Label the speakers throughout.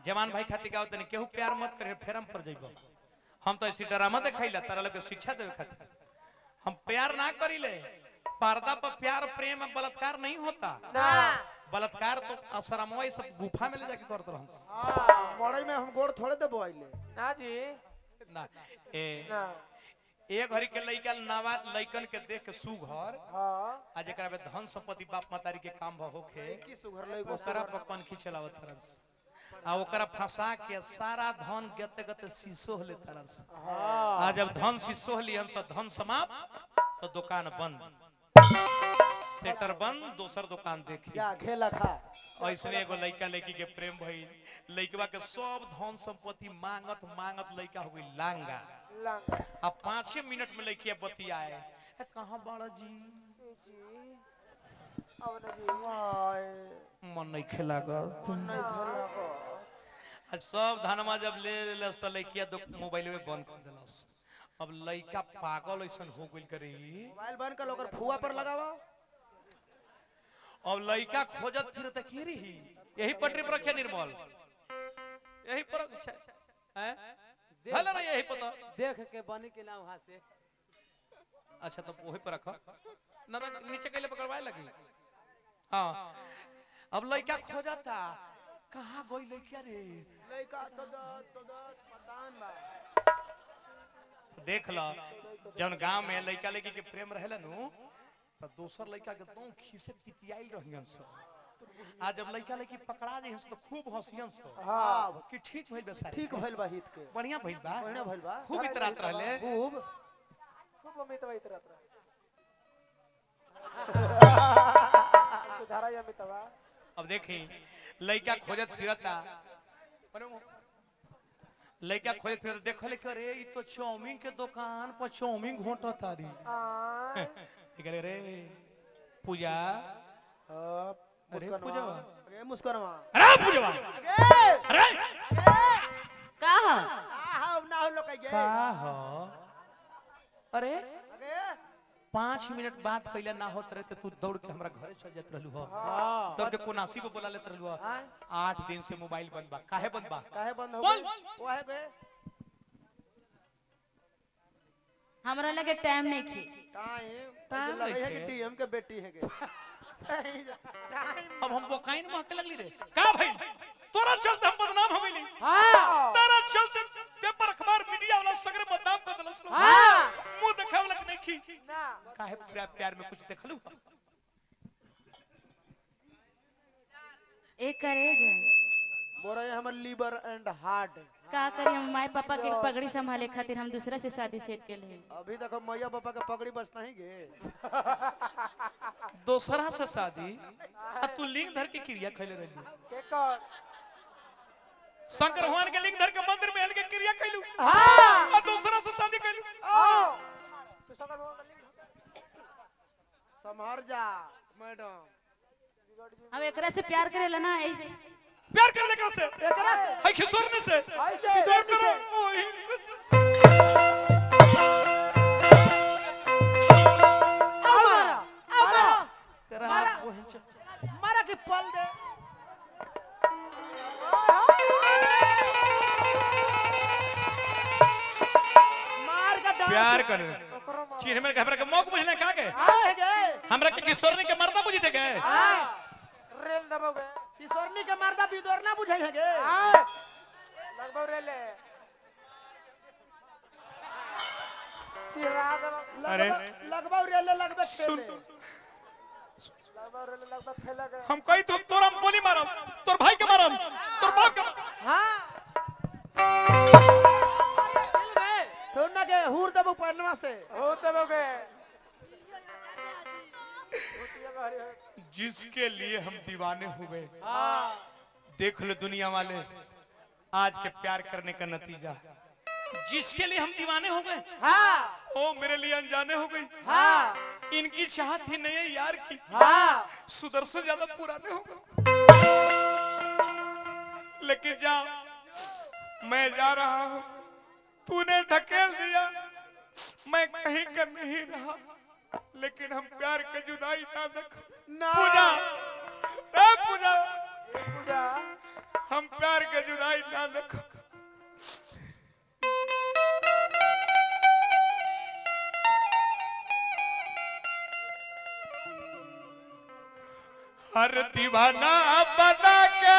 Speaker 1: जवान भाई खातिर गाओ तनी केहू प्यार मत करे फेरम पर जइबो हम तो ऐसी ड्रामा देखाइला तारा लोग के शिक्षा देवे खातिर हम प्यार ना करिले पर्दा पर प्यार प्रेम और बलात्कार नहीं होता
Speaker 2: ना
Speaker 1: बलात्कार तो असरमवा ई सब गुफा में ले जाके करत रहन
Speaker 3: हाँ, मड़ई में हम गोड़ थोड़े देबो आइले
Speaker 2: ना जी
Speaker 1: ना ए
Speaker 2: ना
Speaker 1: ए घड़ी के लइका नवा लइकन के देख के सुघर
Speaker 2: हाँ
Speaker 1: आ जेकरा में धन संपत्ति बाप मातारी के काम भ होखे
Speaker 3: की सुघर लई गो
Speaker 1: ओकरा पर कौन खिचलावत तरस आ ओकरा फंसा के सारा धन गते गते शीशो ले तरस आ जब धन शीशो लियन से धन समाप्त तो दुकान बंद सेटर बंद दोसर दुकान देखी
Speaker 3: क्या खेला खा
Speaker 1: ऐसने एगो लइका लड़की के प्रेम भइल लइकवा के सब धन संपत्ति मांगत मांगत लइका हो गई लांगा
Speaker 2: लंग
Speaker 1: आ पाँचे मिनट में लइकिया बतियाए ए कहाँ बड़ा जी
Speaker 2: जी अब ना जी
Speaker 3: हाय
Speaker 1: मन नहीं खेला गल
Speaker 3: नहीं खेला गो
Speaker 1: आज सब धनमा जब ले लेलस त लइकिया दो मोबाइल में बंद कर देलस अब लइका पागल ऐसन हो गइल करी
Speaker 3: मोबाइल बंद कर ओकर फुआ पर लगावा
Speaker 1: अब लइका खोजत फिरत के रही यही पटरी पर रखे निर्मल यही पर हैं हल रे यही पता
Speaker 4: देख के बनी के ना वहां से
Speaker 1: अच्छा तो वही पर रखो ना ना नीचे कैले पकड़वाए लगी हाँ अब लइका खोजता कहाँ गई लइका रे
Speaker 3: लइका तो द- तो द- मतान बा
Speaker 1: देख ल जौन गांव में लइका लड़की के प्रेम रहेला नु त दोसर लइका के तो खीसे पिटियाइल रहियन स आ जब लइका लड़की पकड़ा जाइहन स तो खूब हंसियन स
Speaker 3: हाँ
Speaker 1: कि ठीक भइल बा सारी
Speaker 3: ठीक भइल बा हित के
Speaker 1: बढ़िया भइल बा
Speaker 3: बढ़िया भइल बा
Speaker 1: खूब इतरात रहले
Speaker 3: खूब
Speaker 2: खूब अमित भाई तरह तरह धारा अमित बा
Speaker 1: अब देखी लइका खोजत फिरता अरे वो- लइका खोजत फिरता देखले कि अरे ई तो चाउमीन के दुकान पर चाउमीन घोटत तारी
Speaker 2: आ
Speaker 1: कहले रे पूजा
Speaker 3: हाँ,
Speaker 1: अरे
Speaker 3: मुस्कनवा
Speaker 1: पूजवा।
Speaker 3: अरे मुस्कनवा
Speaker 1: अरे पूजवा
Speaker 3: अगे
Speaker 1: अरे
Speaker 5: का ह
Speaker 3: आहा ना हो लोग के
Speaker 1: का हो अरे
Speaker 3: अगे
Speaker 1: पाँच मिनट बाद कैला ना होत रहे तो तू दौड़ के हमरा घरे चल जात रहलू हो
Speaker 4: हां
Speaker 1: दौड़ के कोनासी पे बोला लेत रहलू हो
Speaker 3: हाँ
Speaker 1: आठ दिन से मोबाइल बंद बा काहे बंद बा
Speaker 3: काहे बंद हो
Speaker 1: बोल।
Speaker 3: गए वो है गए
Speaker 5: हमरा लगे टाइम नहीं खी
Speaker 3: टाइम
Speaker 1: टाइम
Speaker 3: टाइम लगे है
Speaker 1: नइखे।
Speaker 3: कि टीएम के बेटी है के टाइम
Speaker 1: अब हम बोकाइन महके लगली रे का भाई तोरा चलते हम बदनाम हो गइली
Speaker 2: हाँ
Speaker 1: तेरा चलते पेपर अखबार मीडिया वाला सगरे बदनाम कर देलस लोग
Speaker 2: हाँ।
Speaker 1: मुंह देखावे लग नहीं खी
Speaker 2: ना
Speaker 1: काहे प्यार प्यार में कुछ देखलू
Speaker 5: एक करे जा
Speaker 3: बोल रहे हैं हमर लीवर एंड हार्ट
Speaker 5: का करी हम माई पापा के पगड़ी संभाले खातिर हम दूसरा से शादी सेट के लिए
Speaker 3: अभी तक हम मैया पापा के पगड़ी बचता ही गे
Speaker 1: दोसरा से शादी आ तू लिंग धर के क्रिया खैले रहली
Speaker 2: के कौन
Speaker 1: शंकर भगवान के लिंग धर के मंदिर में हल के क्रिया कैलू
Speaker 2: हाँ
Speaker 1: आ दूसरा से शादी कैलू
Speaker 2: आओ सुसंगर भवन में
Speaker 3: संभार जा मैडम
Speaker 5: हम एकरा से प्यार करेला ना ऐसे
Speaker 1: प्यार कर लेकर से
Speaker 3: एकरा से
Speaker 1: है खिसोरने से
Speaker 2: ऐसे
Speaker 1: प्यार करो ओही कुछ
Speaker 2: हमारा
Speaker 3: मारा
Speaker 1: तेरा
Speaker 3: मारा।
Speaker 1: ओही च-
Speaker 3: मारा के पल दे मार का डांस
Speaker 1: प्यार कर चिन्ह में घबरा के मौक बुझले का के
Speaker 3: आए गे
Speaker 1: हमरा के किशोरनी के मर्दा बुझी थे के
Speaker 2: हाँ रेल दबोगे
Speaker 3: किशोरनी के मर्दा बिदोर ना बुझाई है गे
Speaker 2: हाँ लगभग रेल है चिरा दबोगे
Speaker 1: अरे
Speaker 3: लगभग रेले लगभग
Speaker 1: सुन
Speaker 3: खेले
Speaker 2: लगभग रेल लगभग खेला गया
Speaker 1: हम कही तो तोरा हम गोली मारम तोर भाई के मारम तोर बाप के मारम।
Speaker 3: हाँ
Speaker 2: दिल में
Speaker 3: सुन ना के हूर दबो पहलवा से
Speaker 2: हो दबोगे भूतिया का हरि हरि
Speaker 1: जिसके लिए हम दीवाने हुए
Speaker 2: हाँ
Speaker 1: देख लो दुनिया वाले आज के प्यार करने का नतीजा जिसके लिए हम दीवाने हो गए
Speaker 3: हाँ
Speaker 1: ओ मेरे लिए अनजाने हो गई
Speaker 3: हाँ
Speaker 1: इनकी चाहत ही नहीं है यार की
Speaker 3: हाँ
Speaker 1: सुदर्शन ज्यादा पुराने हो गए लेकिन जा मैं जा रहा हूँ तूने ढकेल दिया मैं कहीं का नहीं रहा लेकिन हम प्यार के जुदाई ना देखो
Speaker 3: ना
Speaker 1: पूजा ए पूजा
Speaker 2: पूजा
Speaker 1: हम प्यार के जुदाई ना देखो हर दीवाना बना के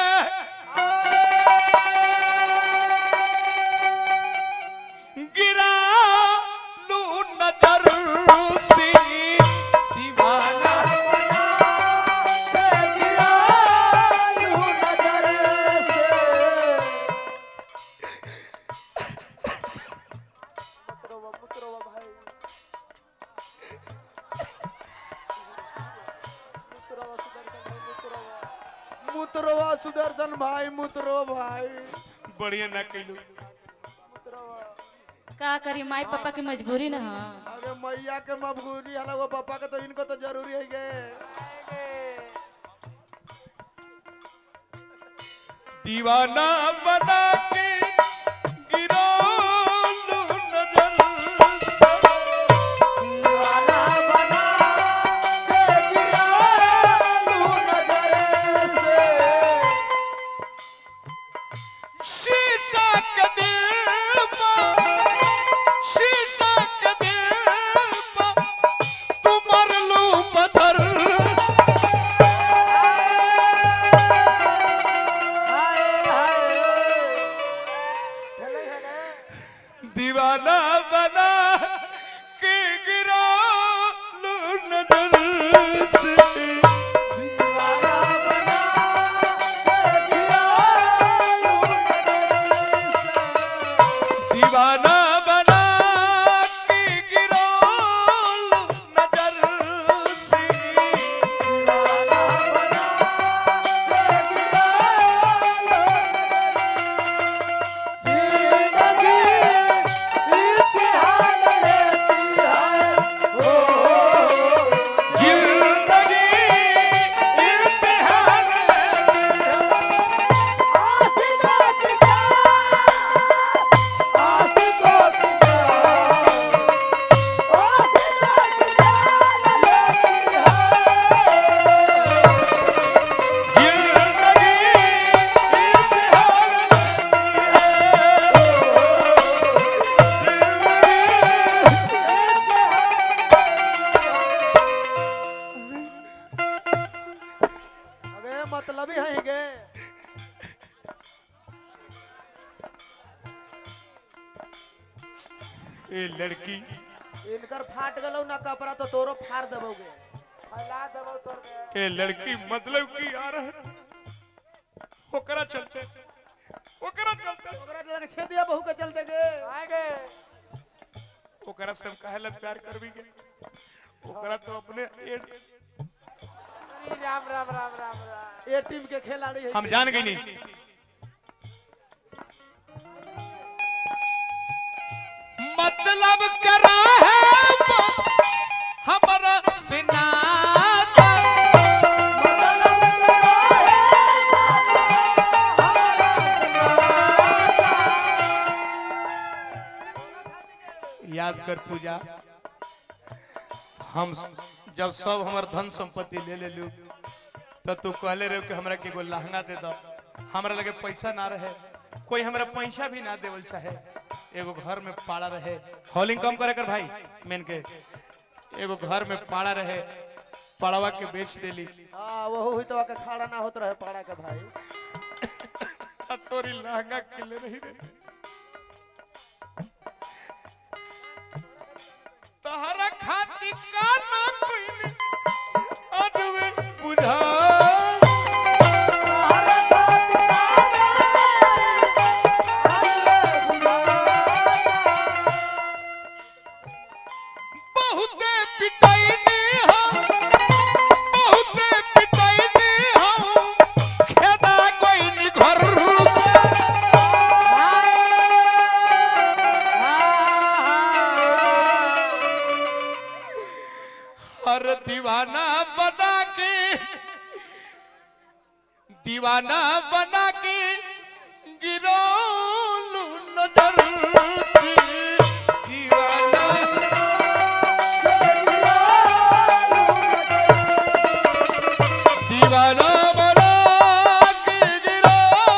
Speaker 1: गिरा लू नजर सी दीवाना
Speaker 2: मुतरवा मुतरवा भाई मुतरवा सुदर्शन भाई मुतरवा
Speaker 3: मुतरवा सुदर्शन भाई मुतरो भाई
Speaker 1: बढ़िया ना कैलू
Speaker 2: मुतरवा
Speaker 5: का करी माई पापा की मजबूरी न ह
Speaker 3: अरे मैया के मबगूरी हला वो पापा के तो इनको तो जरूरी है गे
Speaker 1: दीवाना बना के गिरा लू नजर
Speaker 3: दीवाना बना के गिरा लू नजर से
Speaker 1: शीशा के दिल पर शीशा के दिल पर तू मर लू पत्थर
Speaker 3: हाय हाय
Speaker 2: खेले है ना
Speaker 1: दीवाना बना के गिरा लू नजर से
Speaker 3: दीवाना बना के गिरा लू नजर से
Speaker 1: दीवाना बना के गिरा लू नजर से
Speaker 3: दीवाना बना के गिरा लू जिंदगी इम्तिहान लेती है ओ
Speaker 1: जिंदगी इम्तिहान लेती है
Speaker 3: आशिकों की जान आशिकों की जान आशिकों की जान लेती है
Speaker 1: जिंदगी इम्तिहान
Speaker 3: अरे मतलब ही है गे
Speaker 1: ये लड़की
Speaker 3: इनकर फाट गलो ना कपड़ा तो तोरो फाड़ देबोगे
Speaker 2: फैला देबो तोर दे
Speaker 1: ये लड़की मतलब की आ रहा है ओकरा चलते ओकरा चलते
Speaker 3: ओकरा लगे छेदिया बहू के चलते गे
Speaker 2: आएंगे
Speaker 1: ओकरा से हम काहे ला प्यार करबी के ओकरा तो अपने एड
Speaker 2: अरे राम राम राम राम राम
Speaker 3: ये टीम के खिलाड़ी है
Speaker 1: हम जान गई नहीं मतलब करा है बस हमारा सिनाता याद कर पूजा हम स- जब सब हमार धन संपत्ति ले ले लू तब तू कहले रहे कि हमरा के एगो लहंगा दे दो हमरा लगे पैसा ना रहे कोई हमरा पैसा भी ना देवल चाहे एगो घर में पाड़ा रहे हॉलिंग कम करे कर भाई मेन के एगो घर में पाड़ा रहे पड़वा के बेच देली
Speaker 3: हां वो हुई तो के खड़ा ना होत रहे पाड़ा के भाई
Speaker 1: आ तोरी लहंगा किले रही रे तहरा खाती का ना कोई अजवे बुझा बहुते पिटाईनी हम बहुते पिटाईनी हम खेदा कोई नी घर से हर दीवाना बना के दीवाना बना के गिरो नजर से दीवाना दीवाना बना के गिरो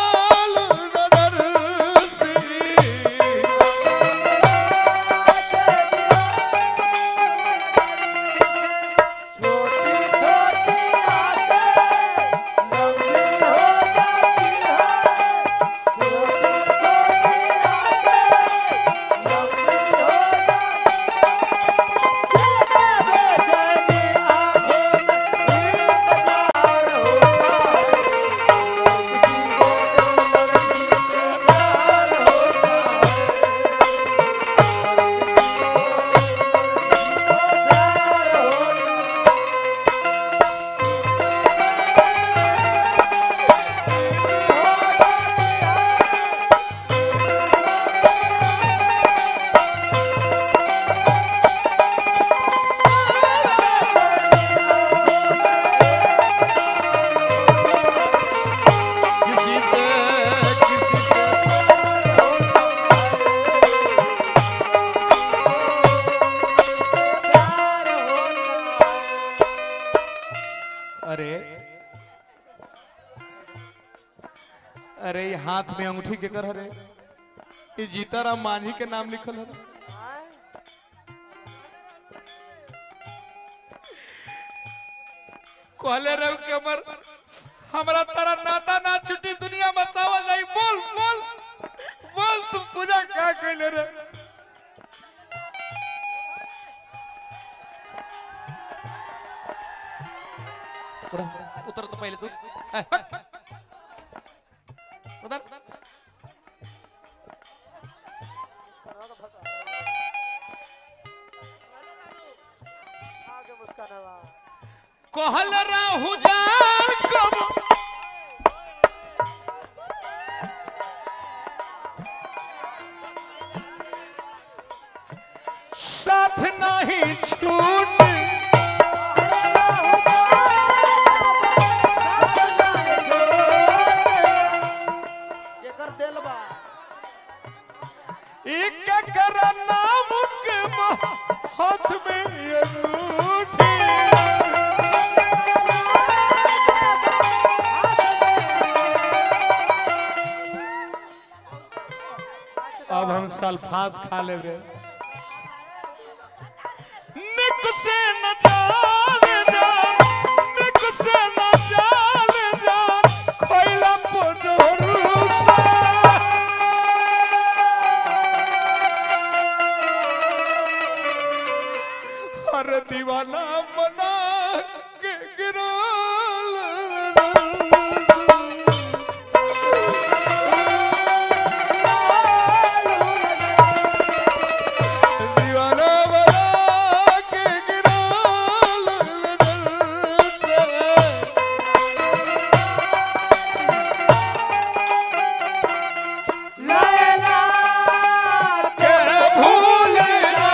Speaker 1: अरे ये हाथ में अंगूठी के कर रे ये जीताराम मांझी के नाम लिखल है कहले रहो कि हमर हमरा तारा नाता ना छुट्टी दुनिया बचावा जाई बोल बोल बोल तू पूजा का कहले रे उतर उतर तो पहले तू उधर
Speaker 2: आगे मुस्कान बा
Speaker 1: कहल रहू जान कब साथ नहीं छूट
Speaker 3: केकर दिल बा
Speaker 1: एक कर नाम के बा- हाथ में अंगूठी अब हम सल्फास खा लेबे निक से न जान जान निक से न जान जान खोइला पोडरूपा हर दीवाना बना के गिराल दीवाना बना के गिराल
Speaker 3: लैला
Speaker 1: के भूल ना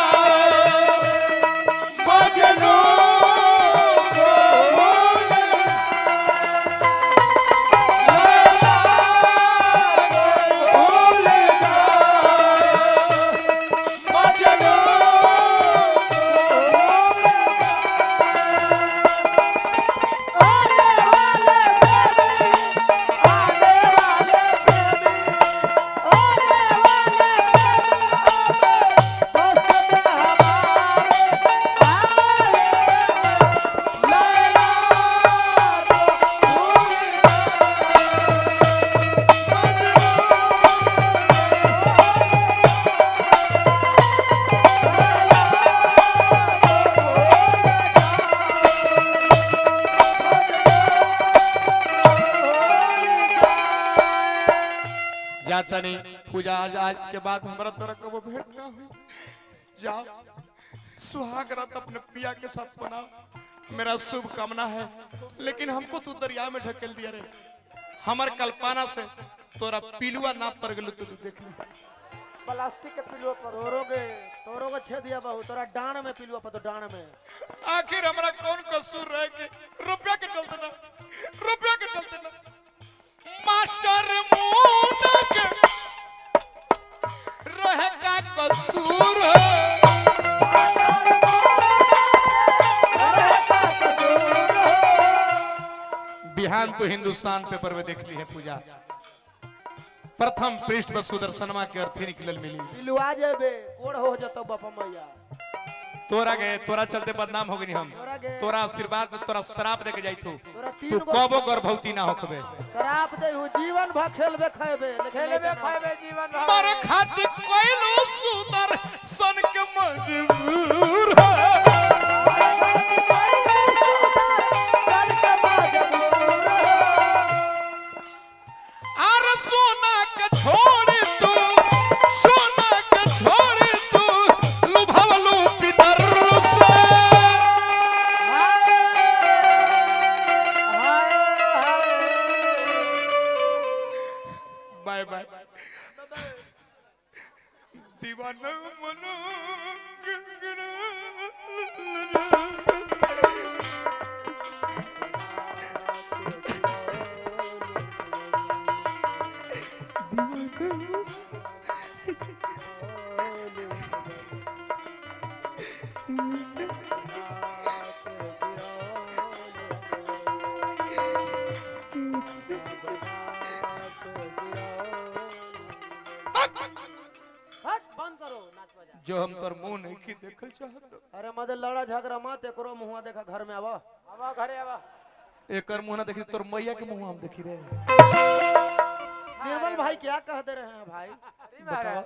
Speaker 1: मजनू को भूल लैला के भूल ना मजनू जाता नहीं पूजा आज आज के बाद हमारा तरह कबो भेंट ना हुई जाओ सुहाग रात अपने पिया के साथ बनाओ मेरा शुभ कामना है लेकिन हमको तू दरिया में ढकेल दिया रे हमर कल्पना से तोरा पिलुआ ना पड़ गेलो तो तू देख ले
Speaker 2: प्लास्टिक के पिलो पर
Speaker 3: तोरोगे तोरोगे छेद दिया बहु तोरा डांड में पिलुआ पर तो डांड में
Speaker 1: आखिर हमारा कौन कसूर रह के रुपया के चलते ना रुपया के चलते ना मास्टर मून के रह का कसूर है बिहान तो हिंदुस्तान पेपर में देख ली है पूजा प्रथम पृष्ठ पर सुदर्शनमा के अर्थी निकलल मिली
Speaker 3: पिलुआ जेबे कोड़ हो जतो बापा मैया
Speaker 1: तोरा गए तोरा चलते बदनाम हो गई हम
Speaker 3: तोरा गे
Speaker 1: तोरा आशीर्वाद में तोरा श्राप दे के जाई तू
Speaker 3: तोरा
Speaker 1: तू
Speaker 3: तीन गो
Speaker 1: कबो गर्भवती ना होखबे
Speaker 3: शराब दे हूँ जीवन भर खेलबे खेबे
Speaker 2: खेलबे खाएबे जीवन भर
Speaker 1: मर खातिर कोइलो सुदर सन के मजबूर है आर सोना के छोड़ तू सोना के छोड़ तू लुभावलू पितर से बाय बाय दीवाना मनो गंगना जो हम तोर मुंह नहीं की देखल चाहत
Speaker 3: अरे मदे लड़ा झगड़ा मत एकरो मुंह देखा घर में आवा
Speaker 2: आवा घरे आवा
Speaker 1: एकर मुंह ना देखी तोर मैया के मुंह हम देखी रे
Speaker 3: निर्मल भाई क्या कह दे रहे हैं भाई
Speaker 2: अरे महाराज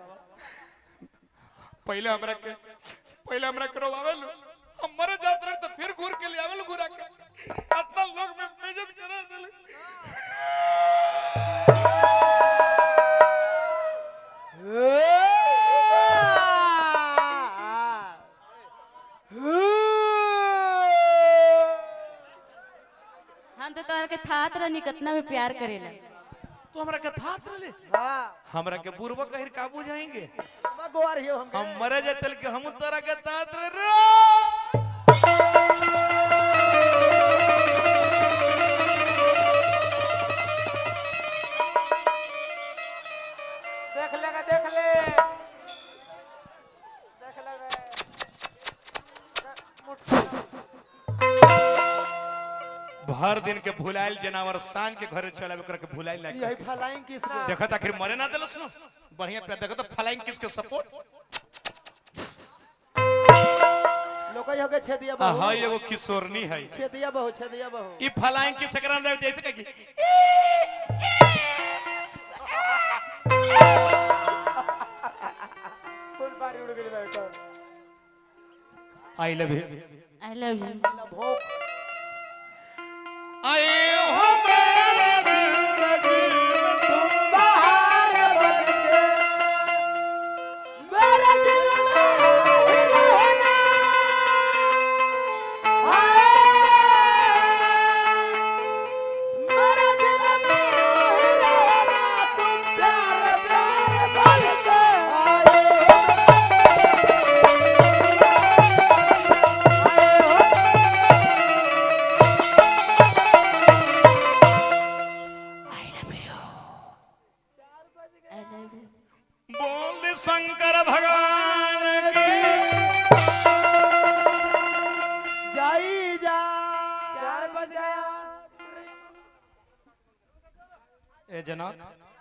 Speaker 1: पहले हमरा के पहले हमरा के रोवावेलु हम मरे जात रहे तो फिर घूर के ले आवेलु घुरा के इतना लोग में बेइज्जत करा देले
Speaker 5: हम तो तोहरा के थात रहनी कितना में प्यार करेला
Speaker 1: तो हमरा के थात रहे
Speaker 3: हाँ
Speaker 1: हमरा के बुरबा कहिर काबू जाएंगे
Speaker 3: गोवार हियो हम
Speaker 1: हम मरे जाते कि हम तोरा के तात रे रे
Speaker 2: देख लेगा देख ले देख लेगा
Speaker 1: भर दिन के भुलाइल जनावर सांग के घरे चला ओकरा के भुलाइल
Speaker 3: यही
Speaker 1: लाग
Speaker 3: फलाइन किस गो
Speaker 1: देखा आखिर मरे ना देलस न बढ़िया पे देखो तो फ्लाइंग किस के सपोर्ट
Speaker 3: लोकई होके छेदिया
Speaker 1: हां
Speaker 3: बहु
Speaker 1: एगो किशोरनी है
Speaker 3: छेदिया बहु छेदिया बहु
Speaker 1: ई फ्लाइंग किस एकरा दे जैसे कि
Speaker 2: फुल पारी उड़ गई बैठो
Speaker 1: I love you
Speaker 5: I love you
Speaker 3: भोक
Speaker 1: आई हो मेरे
Speaker 3: बाहर बन के मेरे दिल में ही रहना हाय मेरे दिल में ही रहना तुम प्यार प्यार बन के आए हो आए हो
Speaker 5: आई लव यू
Speaker 1: बोल शंकर भगवान की
Speaker 3: जाई जा
Speaker 2: चार बज गया
Speaker 1: ए जनक